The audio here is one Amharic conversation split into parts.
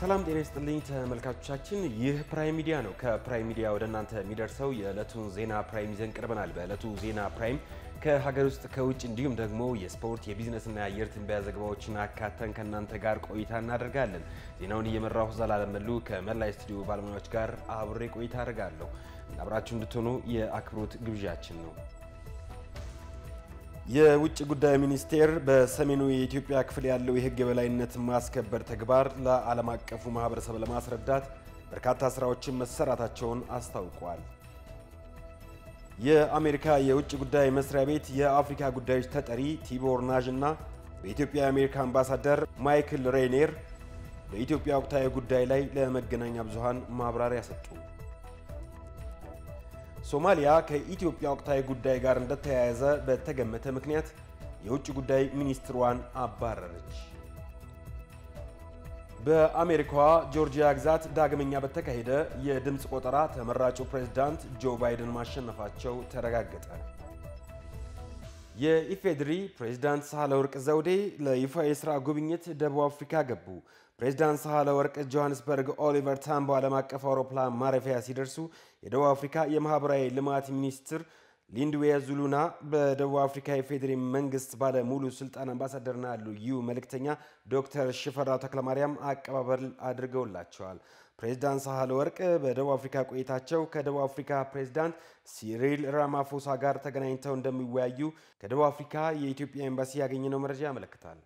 ሰላም ጤና ይስጥልኝ ተመልካቾቻችን፣ ይህ ፕራይም ሚዲያ ነው። ከፕራይም ሚዲያ ወደ እናንተ የሚደርሰው የዕለቱን ዜና ፕራይም ይዘን ቀርበናል። በዕለቱ ዜና ፕራይም ከሀገር ውስጥ ከውጭ እንዲሁም ደግሞ የስፖርት የቢዝነስና የአየር ትንበያ ዘገባዎችን አካተን ከእናንተ ጋር ቆይታ እናደርጋለን። ዜናውን እየመራሁ ዘላለም መሉ ከመላ ስቱዲዮ ባለሙያዎች ጋር አብሬ ቆይታ አደርጋለሁ። አብራችሁ እንድትሆኑ የአክብሮት ግብዣችን ነው። የውጭ ጉዳይ ሚኒስቴር በሰሜኑ የኢትዮጵያ ክፍል ያለው የሕግ የበላይነት ማስከበር ተግባር ለዓለም አቀፉ ማህበረሰብ ለማስረዳት በርካታ ስራዎችን መሰራታቸውን አስታውቋል። የአሜሪካ የውጭ ጉዳይ መስሪያ ቤት የአፍሪካ ጉዳዮች ተጠሪ ቲቦር ናዥ እና በኢትዮጵያ የአሜሪካ አምባሳደር ማይክል ሬኔር በኢትዮጵያ ወቅታዊ ጉዳይ ላይ ለመገናኛ ብዙሃን ማብራሪያ ሰጡ። ሶማሊያ ከኢትዮጵያ ወቅታዊ ጉዳይ ጋር እንደተያያዘ በተገመተ ምክንያት የውጭ ጉዳይ ሚኒስትሯን አባረረች። በአሜሪካዋ ጆርጂያ ግዛት ዳግመኛ በተካሄደ የድምፅ ቆጠራ ተመራጩ ፕሬዝዳንት ጆ ባይደን ማሸነፋቸው ተረጋገጠ። የኢፌዴሪ ፕሬዝዳንት ሳህለወርቅ ዘውዴ ለይፋ የሥራ ጉብኝት ደቡብ አፍሪካ ገቡ። ፕሬዝዳንት ሳህለወርቅ ጆሃንስበርግ ኦሊቨር ታምቦ ዓለም አቀፍ አውሮፕላን ማረፊያ ሲደርሱ የደቡብ አፍሪካ የማኅበራዊ ልማት ሚኒስትር ሊንድዌ ዙሉና በደቡብ አፍሪካ የፌዴሪ መንግስት ባለ ሙሉ ስልጣን አምባሳደርና ልዩ መልእክተኛ ዶክተር ሽፈራው ተክለማርያም አቀባበል አድርገውላቸዋል። ፕሬዝዳንት ሳህለ ወርቅ በደቡብ አፍሪካ ቆይታቸው ከደቡብ አፍሪካ ፕሬዝዳንት ሲሪል ራማፎሳ ጋር ተገናኝተው እንደሚወያዩ ከደቡብ አፍሪካ የኢትዮጵያ ኤምባሲ ያገኘነው መረጃ ያመለክታል።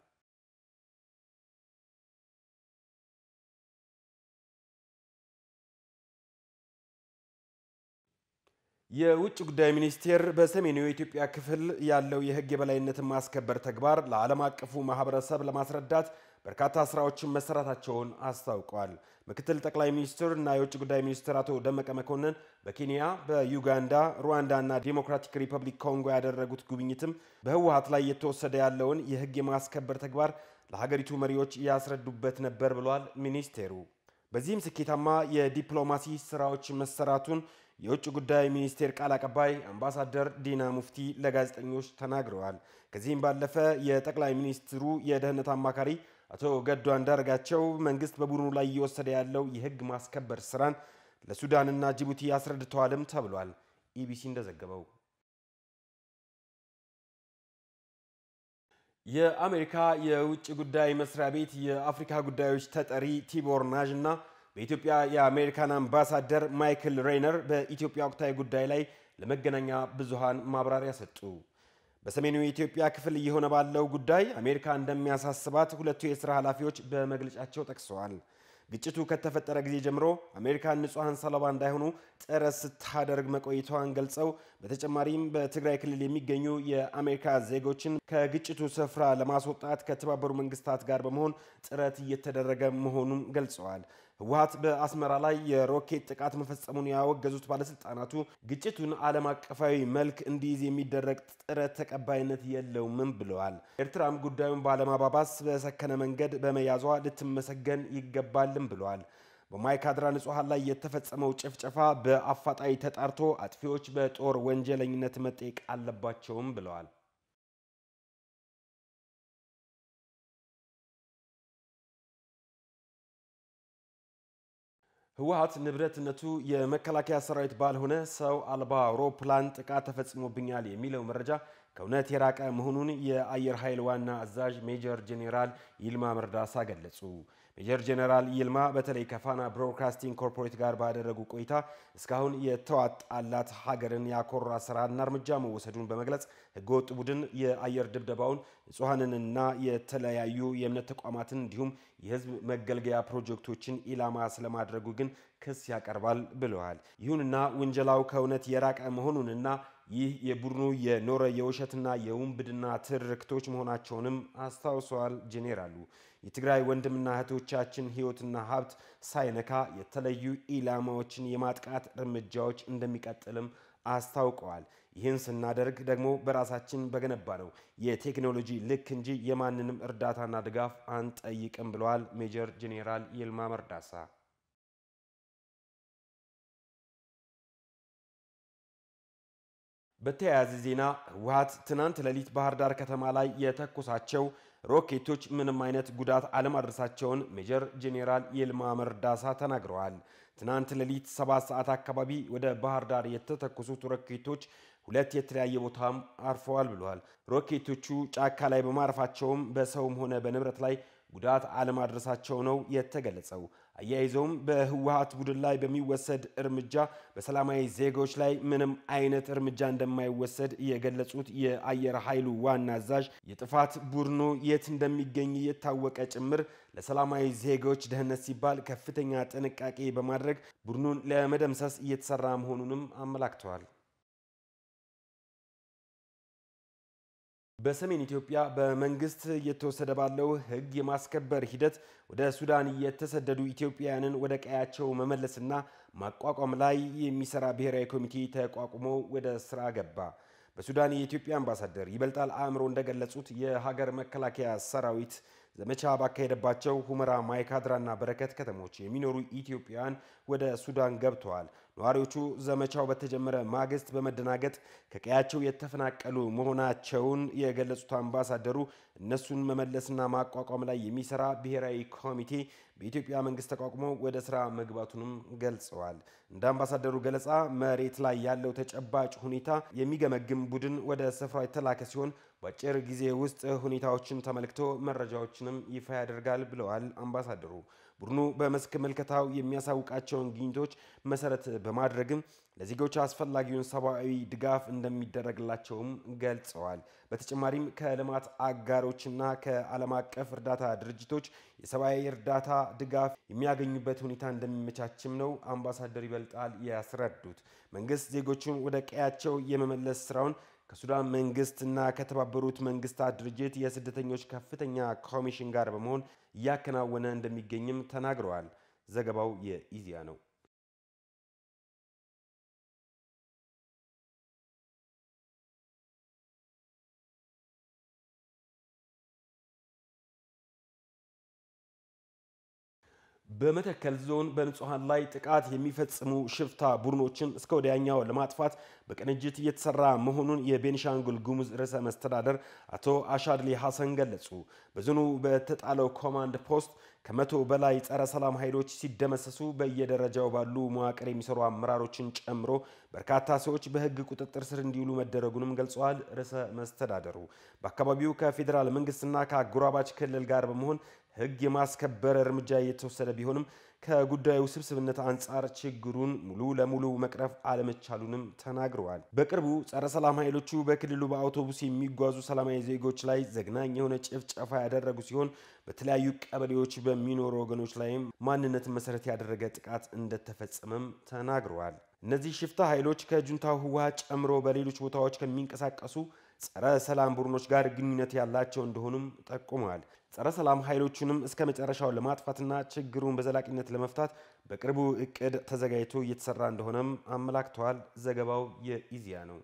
የውጭ ጉዳይ ሚኒስቴር በሰሜኑ የኢትዮጵያ ክፍል ያለው የሕግ የበላይነትን ማስከበር ተግባር ለዓለም አቀፉ ማህበረሰብ ለማስረዳት በርካታ ስራዎችን መሰራታቸውን አስታውቋል። ምክትል ጠቅላይ ሚኒስትር እና የውጭ ጉዳይ ሚኒስትር አቶ ደመቀ መኮንን በኬንያ፣ በዩጋንዳ፣ ሩዋንዳ እና ዲሞክራቲክ ሪፐብሊክ ኮንጎ ያደረጉት ጉብኝትም በህወሀት ላይ እየተወሰደ ያለውን የሕግ የማስከበር ተግባር ለሀገሪቱ መሪዎች ያስረዱበት ነበር ብሏል ሚኒስቴሩ። በዚህም ስኬታማ የዲፕሎማሲ ስራዎች መሰራቱን የውጭ ጉዳይ ሚኒስቴር ቃል አቀባይ አምባሳደር ዲና ሙፍቲ ለጋዜጠኞች ተናግረዋል። ከዚህም ባለፈ የጠቅላይ ሚኒስትሩ የደህንነት አማካሪ አቶ ገዱ አንዳርጋቸው መንግስት በቡድኑ ላይ እየወሰደ ያለው የህግ ማስከበር ስራን ለሱዳንና ጅቡቲ አስረድተዋልም ተብሏል። ኢቢሲ እንደዘገበው የአሜሪካ የውጭ ጉዳይ መስሪያ ቤት የአፍሪካ ጉዳዮች ተጠሪ ቲቦር ናዥ እና በኢትዮጵያ የአሜሪካን አምባሳደር ማይክል ሬይነር በኢትዮጵያ ወቅታዊ ጉዳይ ላይ ለመገናኛ ብዙሃን ማብራሪያ ሰጡ። በሰሜኑ የኢትዮጵያ ክፍል እየሆነ ባለው ጉዳይ አሜሪካ እንደሚያሳስባት ሁለቱ የሥራ ኃላፊዎች በመግለጫቸው ጠቅሰዋል። ግጭቱ ከተፈጠረ ጊዜ ጀምሮ አሜሪካን ንጹሐን ሰለባ እንዳይሆኑ ጥረት ስታደርግ መቆየቷን ገልጸው በተጨማሪም በትግራይ ክልል የሚገኙ የአሜሪካ ዜጎችን ከግጭቱ ስፍራ ለማስወጣት ከተባበሩ መንግስታት ጋር በመሆን ጥረት እየተደረገ መሆኑን ገልጸዋል። ህወሀት በአስመራ ላይ የሮኬት ጥቃት መፈጸሙን ያወገዙት ባለስልጣናቱ ግጭቱን ዓለም አቀፋዊ መልክ እንዲይዝ የሚደረግ ጥረት ተቀባይነት የለውምም ብለዋል። ኤርትራም ጉዳዩን ባለማባባስ በሰከነ መንገድ በመያዟ ልትመሰገን ይገባልም ብለዋል። በማይካድራ ንጹሐን ላይ የተፈጸመው ጭፍጨፋ በአፋጣኝ ተጣርቶ አጥፊዎች በጦር ወንጀለኝነት መጠየቅ አለባቸውም ብለዋል። ህወሀት ንብረትነቱ የመከላከያ ሰራዊት ባልሆነ ሰው አልባ አውሮፕላን ጥቃት ተፈጽሞብኛል የሚለው መረጃ ከእውነት የራቀ መሆኑን የአየር ኃይል ዋና አዛዥ ሜጀር ጄኔራል ይልማ መርዳሳ ገለጹ። ሜጀር ጄኔራል ይልማ በተለይ ከፋና ብሮድካስቲንግ ኮርፖሬት ጋር ባደረጉ ቆይታ እስካሁን የተዋጣላት ሀገርን ያኮራ ስራና እርምጃ መወሰዱን በመግለጽ ህገወጥ ቡድን የአየር ድብደባውን ንጹሐንንና የተለያዩ የእምነት ተቋማትን እንዲሁም የህዝብ መገልገያ ፕሮጀክቶችን ኢላማ ስለማድረጉ ግን ክስ ያቀርባል ብለዋል። ይሁንና ውንጀላው ከእውነት የራቀ መሆኑንና ይህ የቡድኑ የኖረ የውሸትና የውንብድና ትርክቶች መሆናቸውንም አስታውሰዋል። ጄኔራሉ የትግራይ ወንድምና እህቶቻችን ህይወትና ሀብት ሳይነካ የተለዩ ኢላማዎችን የማጥቃት እርምጃዎች እንደሚቀጥልም አስታውቀዋል። ይህን ስናደርግ ደግሞ በራሳችን በገነባ ነው የቴክኖሎጂ ልክ እንጂ የማንንም እርዳታና ድጋፍ አንጠይቅም ብለዋል ሜጀር ጄኔራል ይልማ መርዳሳ። በተያያዘ ዜና ህወሀት ትናንት ሌሊት ባህር ዳር ከተማ ላይ የተኮሳቸው ሮኬቶች ምንም አይነት ጉዳት አለማድረሳቸውን ሜጀር ጄኔራል ይልማ መርዳሳ ተናግረዋል። ትናንት ሌሊት ሰባት ሰዓት አካባቢ ወደ ባህር ዳር የተተኮሱት ሮኬቶች ሁለት የተለያየ ቦታም አርፈዋል ብለዋል። ሮኬቶቹ ጫካ ላይ በማረፋቸውም በሰውም ሆነ በንብረት ላይ ጉዳት አለማድረሳቸው ነው የተገለጸው። አያይዘውም በህወሀት ቡድን ላይ በሚወሰድ እርምጃ በሰላማዊ ዜጎች ላይ ምንም አይነት እርምጃ እንደማይወሰድ የገለጹት የአየር ኃይሉ ዋና አዛዥ የጥፋት ቡድኑ የት እንደሚገኝ የታወቀ ጭምር ለሰላማዊ ዜጎች ደህንነት ሲባል ከፍተኛ ጥንቃቄ በማድረግ ቡድኑን ለመደምሰስ እየተሰራ መሆኑንም አመላክተዋል። በሰሜን ኢትዮጵያ በመንግስት እየተወሰደ ባለው ህግ የማስከበር ሂደት ወደ ሱዳን የተሰደዱ ኢትዮጵያውያንን ወደ ቀያቸው መመለስና ማቋቋም ላይ የሚሰራ ብሔራዊ ኮሚቴ ተቋቁሞ ወደ ስራ ገባ። በሱዳን የኢትዮጵያ አምባሳደር ይበልጣል አእምሮ እንደገለጹት የሀገር መከላከያ ሰራዊት ዘመቻ ባካሄደባቸው ሁመራ፣ ማይካድራና በረከት ከተሞች የሚኖሩ ኢትዮጵያውያን ወደ ሱዳን ገብተዋል። ነዋሪዎቹ ዘመቻው በተጀመረ ማግስት በመደናገጥ ከቀያቸው የተፈናቀሉ መሆናቸውን የገለጹት አምባሳደሩ እነሱን መመለስና ማቋቋም ላይ የሚሰራ ብሔራዊ ኮሚቴ በኢትዮጵያ መንግስት ተቋቁሞ ወደ ስራ መግባቱንም ገልጸዋል። እንደ አምባሳደሩ ገለጻ መሬት ላይ ያለው ተጨባጭ ሁኔታ የሚገመግም ቡድን ወደ ስፍራው የተላከ ሲሆን በአጭር ጊዜ ውስጥ ሁኔታዎችን ተመልክቶ መረጃዎችንም ይፋ ያደርጋል ብለዋል አምባሳደሩ። ቡድኑ በመስክ ምልከታው የሚያሳውቃቸውን ግኝቶች መሰረት በማድረግም ለዜጎች አስፈላጊውን ሰብአዊ ድጋፍ እንደሚደረግላቸውም ገልጸዋል። በተጨማሪም ከልማት አጋሮችና ከዓለም አቀፍ እርዳታ ድርጅቶች የሰብአዊ እርዳታ ድጋፍ የሚያገኙበት ሁኔታ እንደሚመቻችም ነው አምባሳደር ይበልጣል ያስረዱት። መንግስት ዜጎቹን ወደ ቀያቸው የመመለስ ስራውን ከሱዳን መንግስትና ከተባበሩት መንግስታት ድርጅት የስደተኞች ከፍተኛ ኮሚሽን ጋር በመሆን እያከናወነ እንደሚገኝም ተናግረዋል። ዘገባው የኢዜአ ነው። በመተከል ዞን በንጹሐን ላይ ጥቃት የሚፈጽሙ ሽፍታ ቡድኖችን እስከ ወዲያኛው ለማጥፋት በቅንጅት እየተሰራ መሆኑን የቤኒሻንጉል ጉሙዝ ርዕሰ መስተዳደር አቶ አሻድሊ ሐሰን ገለጹ። በዞኑ በተጣለው ኮማንድ ፖስት ከመቶ በላይ ጸረ ሰላም ኃይሎች ሲደመሰሱ በየደረጃው ባሉ መዋቅር የሚሰሩ አመራሮችን ጨምሮ በርካታ ሰዎች በሕግ ቁጥጥር ስር እንዲውሉ መደረጉንም ገልጸዋል። ርዕሰ መስተዳደሩ በአካባቢው ከፌዴራል መንግስትና ከአጎራባች ክልል ጋር በመሆን ሕግ የማስከበር እርምጃ እየተወሰደ ቢሆንም ከጉዳዩ ስብስብነት አንጻር ችግሩን ሙሉ ለሙሉ መቅረፍ አለመቻሉንም ተናግረዋል። በቅርቡ ጸረ ሰላም ኃይሎቹ በክልሉ በአውቶቡስ የሚጓዙ ሰላማዊ ዜጎች ላይ ዘግናኝ የሆነ ጭፍጨፋ ያደረጉ ሲሆን በተለያዩ ቀበሌዎች በሚኖሩ ወገኖች ላይም ማንነትን መሰረት ያደረገ ጥቃት እንደተፈጸመም ተናግረዋል። እነዚህ ሽፍታ ኃይሎች ከጁንታው ህወሓት ጨምሮ በሌሎች ቦታዎች ከሚንቀሳቀሱ ጸረ ሰላም ቡድኖች ጋር ግንኙነት ያላቸው እንደሆኑም ጠቁመዋል። ጸረ ሰላም ኃይሎቹንም እስከ መጨረሻው ለማጥፋትና ችግሩን በዘላቂነት ለመፍታት በቅርቡ እቅድ ተዘጋጅቶ እየተሰራ እንደሆነም አመላክተዋል። ዘገባው የኢዜአ ነው።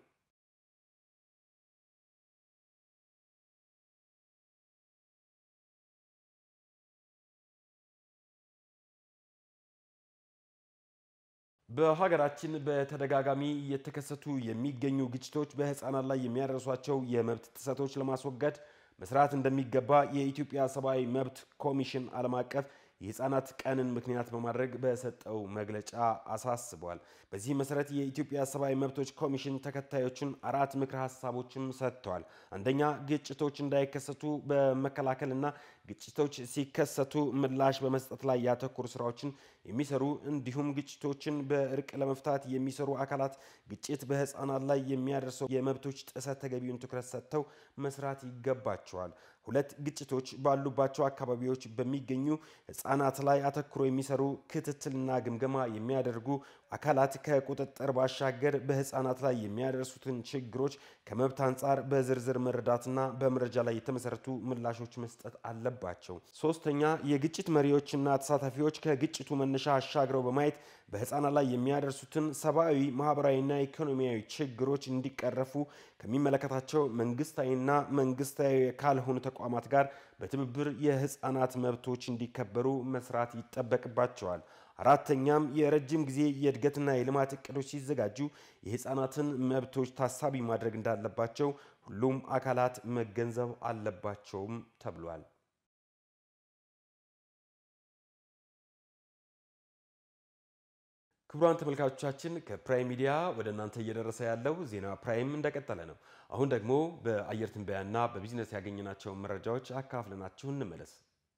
በሀገራችን በተደጋጋሚ እየተከሰቱ የሚገኙ ግጭቶች በህፃናት ላይ የሚያደርሷቸው የመብት ጥሰቶች ለማስወገድ መስራት እንደሚገባ የኢትዮጵያ ሰብአዊ መብት ኮሚሽን ዓለም አቀፍ የህፃናት ቀንን ምክንያት በማድረግ በሰጠው መግለጫ አሳስቧል። በዚህ መሰረት የኢትዮጵያ ሰብአዊ መብቶች ኮሚሽን ተከታዮችን አራት ምክረ ሀሳቦችም ሰጥተዋል። አንደኛ፣ ግጭቶች እንዳይከሰቱ በመከላከልና ግጭቶች ሲከሰቱ ምላሽ በመስጠት ላይ ያተኮሩ ስራዎችን የሚሰሩ እንዲሁም ግጭቶችን በእርቅ ለመፍታት የሚሰሩ አካላት ግጭት በህፃናት ላይ የሚያደርሰው የመብቶች ጥሰት ተገቢውን ትኩረት ሰጥተው መስራት ይገባቸዋል። ሁለት ግጭቶች ባሉባቸው አካባቢዎች በሚገኙ ህፃናት ላይ አተኩሮ የሚሰሩ ክትትልና ግምገማ የሚያደርጉ አካላት ከቁጥጥር ባሻገር በህፃናት ላይ የሚያደርሱትን ችግሮች ከመብት አንጻር በዝርዝር መረዳትና በመረጃ ላይ የተመሰረቱ ምላሾች መስጠት አለባቸው። ሶስተኛ የግጭት መሪዎችና ተሳታፊዎች ከግጭቱ መነሻ አሻግረው በማየት በህፃናት ላይ የሚያደርሱትን ሰብአዊ፣ ማህበራዊና ኢኮኖሚያዊ ችግሮች እንዲቀረፉ ከሚመለከታቸው መንግስታዊና መንግስታዊ ካልሆኑ ተቋማት ጋር በትብብር የህፃናት መብቶች እንዲከበሩ መስራት ይጠበቅባቸዋል። አራተኛም የረጅም ጊዜ የእድገትና የልማት እቅዶች ሲዘጋጁ የህፃናትን መብቶች ታሳቢ ማድረግ እንዳለባቸው ሁሉም አካላት መገንዘብ አለባቸውም ተብሏል። ክቡራን ተመልካቾቻችን ከፕራይም ሚዲያ ወደ እናንተ እየደረሰ ያለው ዜና ፕራይም እንደቀጠለ ነው። አሁን ደግሞ በአየር ትንበያና በቢዝነስ ያገኘናቸውን መረጃዎች አካፍለናችሁ እንመለስ።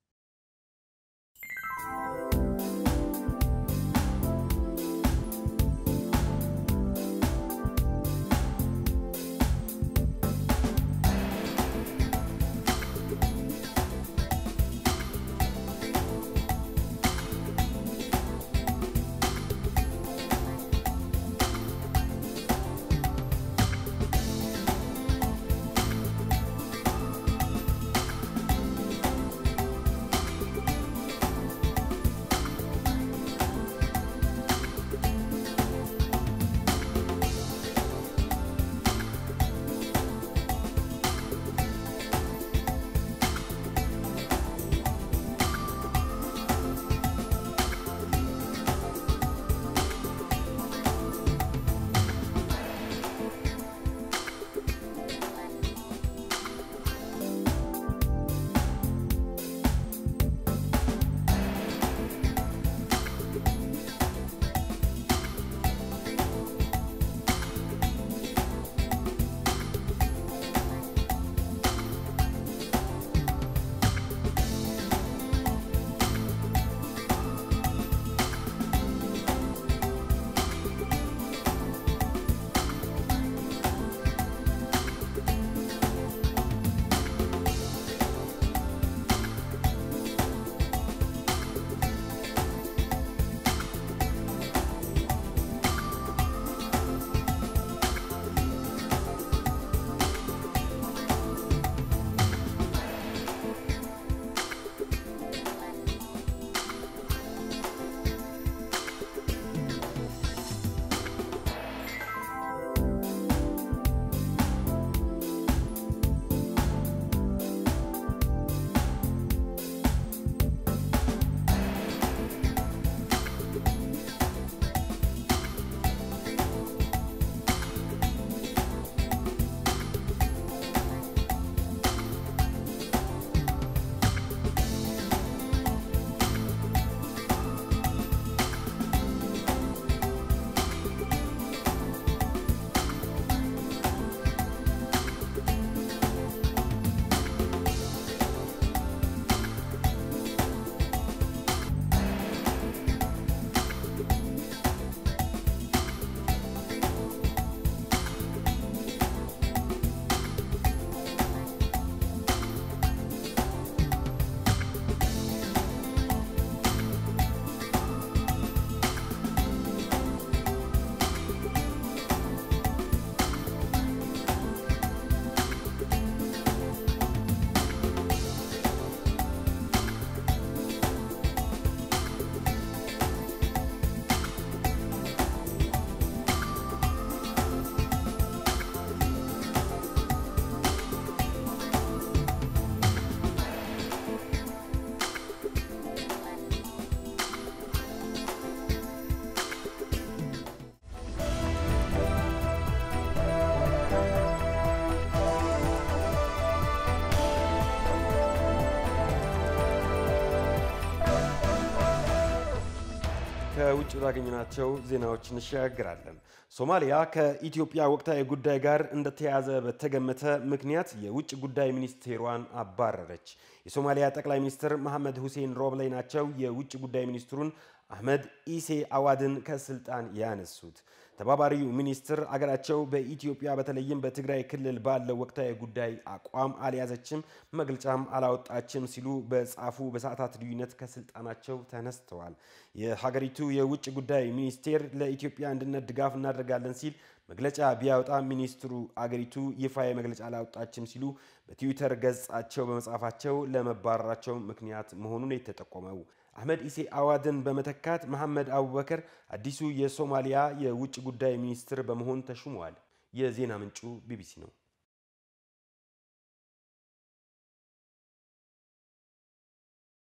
ከውጭ ባገኘናቸው ዜናዎች እንሸጋግራለን። ሶማሊያ ከኢትዮጵያ ወቅታዊ ጉዳይ ጋር እንደተያያዘ በተገመተ ምክንያት የውጭ ጉዳይ ሚኒስቴሯን አባረረች። የሶማሊያ ጠቅላይ ሚኒስትር መሐመድ ሁሴን ሮብላይ ናቸው የውጭ ጉዳይ ሚኒስትሩን አህመድ ኢሴ አዋድን ከስልጣን ያነሱት። ተባባሪው ሚኒስትር አገራቸው በኢትዮጵያ በተለይም በትግራይ ክልል ባለው ወቅታዊ ጉዳይ አቋም አልያዘችም፣ መግለጫም አላወጣችም ሲሉ በጻፉ በሰዓታት ልዩነት ከስልጣናቸው ተነስተዋል። የሀገሪቱ የውጭ ጉዳይ ሚኒስቴር ለኢትዮጵያ አንድነት ድጋፍ እናደርጋለን ሲል መግለጫ ቢያወጣ ሚኒስትሩ አገሪቱ ይፋዊ መግለጫ አላወጣችም ሲሉ በትዊተር ገጻቸው በመጻፋቸው ለመባረራቸው ምክንያት መሆኑን የተጠቆመው አህመድ ኢሴ አዋድን በመተካት መሐመድ አቡበከር አዲሱ የሶማሊያ የውጭ ጉዳይ ሚኒስትር በመሆን ተሹመዋል። የዜና ምንጩ ቢቢሲ ነው።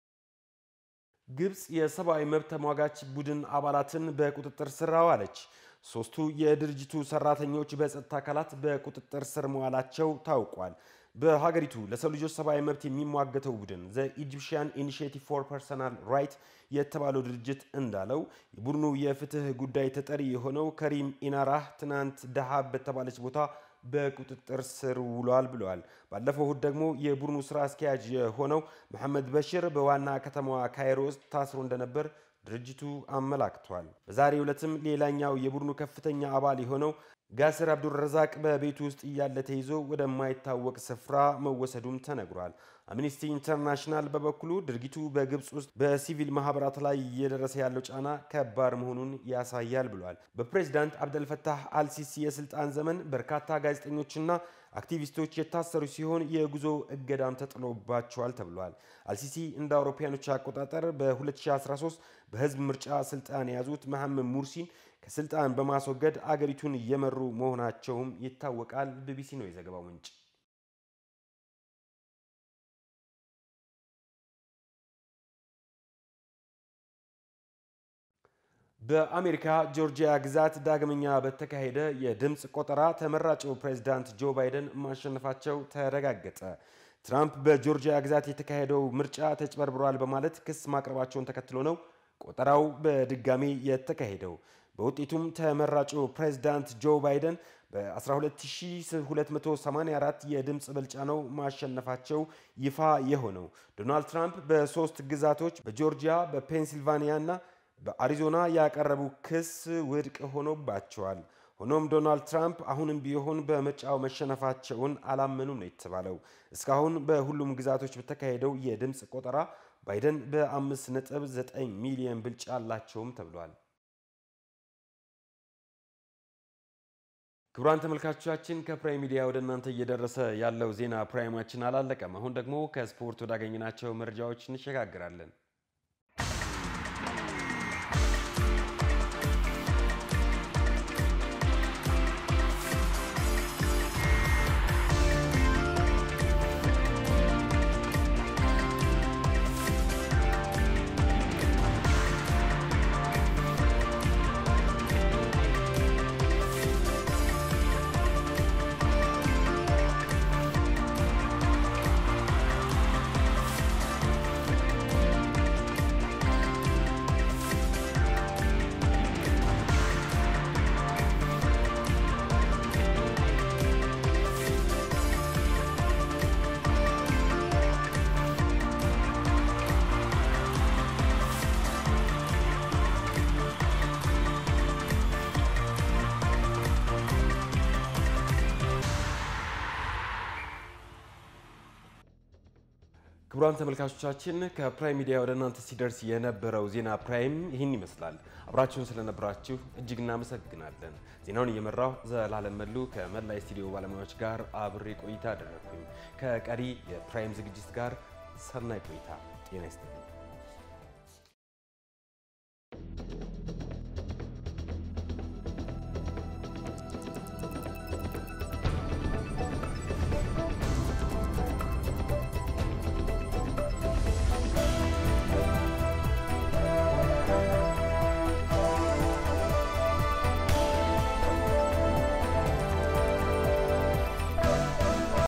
ግብፅ የሰብአዊ መብት ተሟጋች ቡድን አባላትን በቁጥጥር ስር አዋለች። ሶስቱ የድርጅቱ ሰራተኞች በጸጥታ አካላት በቁጥጥር ስር መዋላቸው ታውቋል። በሀገሪቱ ለሰው ልጆች ሰብአዊ መብት የሚሟገተው ቡድን ዘ ኢጂፕሽያን ኢኒሺየቲቭ ፎር ፐርሰናል ራይት የተባለው ድርጅት እንዳለው የቡድኑ የፍትህ ጉዳይ ተጠሪ የሆነው ከሪም ኢናራህ ትናንት ደሃብ በተባለች ቦታ በቁጥጥር ስር ውሏል ብለዋል። ባለፈው እሁድ ደግሞ የቡድኑ ስራ አስኪያጅ የሆነው መሐመድ በሽር በዋና ከተማዋ ካይሮ ውስጥ ታስሮ እንደነበር ድርጅቱ አመላክቷል። በዛሬው ዕለትም ሌላኛው የቡድኑ ከፍተኛ አባል የሆነው ጋስር አብዱረዛቅ በቤቱ ውስጥ እያለ ተይዞ ወደማይታወቅ ስፍራ መወሰዱም ተነግሯል። አምኒስቲ ኢንተርናሽናል በበኩሉ ድርጊቱ በግብፅ ውስጥ በሲቪል ማህበራት ላይ እየደረሰ ያለው ጫና ከባድ መሆኑን ያሳያል ብሏል። በፕሬዚዳንት አብደልፈታህ አልሲሲ የስልጣን ዘመን በርካታ ጋዜጠኞችና አክቲቪስቶች የታሰሩ ሲሆን የጉዞ እገዳም ተጥሎባቸዋል ተብሏል። አልሲሲ እንደ አውሮፓውያኖች አቆጣጠር በ2013 በህዝብ ምርጫ ስልጣን የያዙት መሐመድ ሙርሲን ከስልጣን በማስወገድ አገሪቱን እየመሩ መሆናቸውም ይታወቃል። ቢቢሲ ነው የዘገባው ምንጭ። በአሜሪካ ጆርጂያ ግዛት ዳግመኛ በተካሄደ የድምፅ ቆጠራ ተመራጩ ፕሬዚዳንት ጆ ባይደን ማሸነፋቸው ተረጋገጠ። ትራምፕ በጆርጂያ ግዛት የተካሄደው ምርጫ ተጭበርብሯል በማለት ክስ ማቅረባቸውን ተከትሎ ነው ቆጠራው በድጋሚ የተካሄደው። በውጤቱም ተመራጩ ፕሬዚዳንት ጆ ባይደን በ12284 የድምፅ ብልጫ ነው ማሸነፋቸው ይፋ የሆነው። ዶናልድ ትራምፕ በሶስት ግዛቶች በጆርጂያ፣ በፔንሲልቫኒያ እና በአሪዞና ያቀረቡ ክስ ውድቅ ሆኖባቸዋል። ሆኖም ዶናልድ ትራምፕ አሁንም ቢሆን በምርጫው መሸነፋቸውን አላመኑም ነው የተባለው። እስካሁን በሁሉም ግዛቶች በተካሄደው የድምፅ ቆጠራ ባይደን በ5.9 ሚሊዮን ብልጫ አላቸውም ተብሏል። ክቡራን ተመልካቾቻችን ከፕራይም ሚዲያ ወደ እናንተ እየደረሰ ያለው ዜና ፕራይማችን አላለቀም። አሁን ደግሞ ከስፖርት ወዳገኘናቸው መረጃዎች እንሸጋግራለን። ክቡራን ተመልካቾቻችን ከፕራይም ሚዲያ ወደ እናንተ ሲደርስ የነበረው ዜና ፕራይም ይህን ይመስላል። አብራችሁን ስለነበራችሁ እጅግ እናመሰግናለን። ዜናውን እየመራው ዘላለም መሉ ከመላ የስቱዲዮ ባለሙያዎች ጋር አብሬ ቆይታ አደረግኩኝ። ከቀሪ የፕራይም ዝግጅት ጋር ሰናይ ቆይታ። ጤና ይስጥልኝ።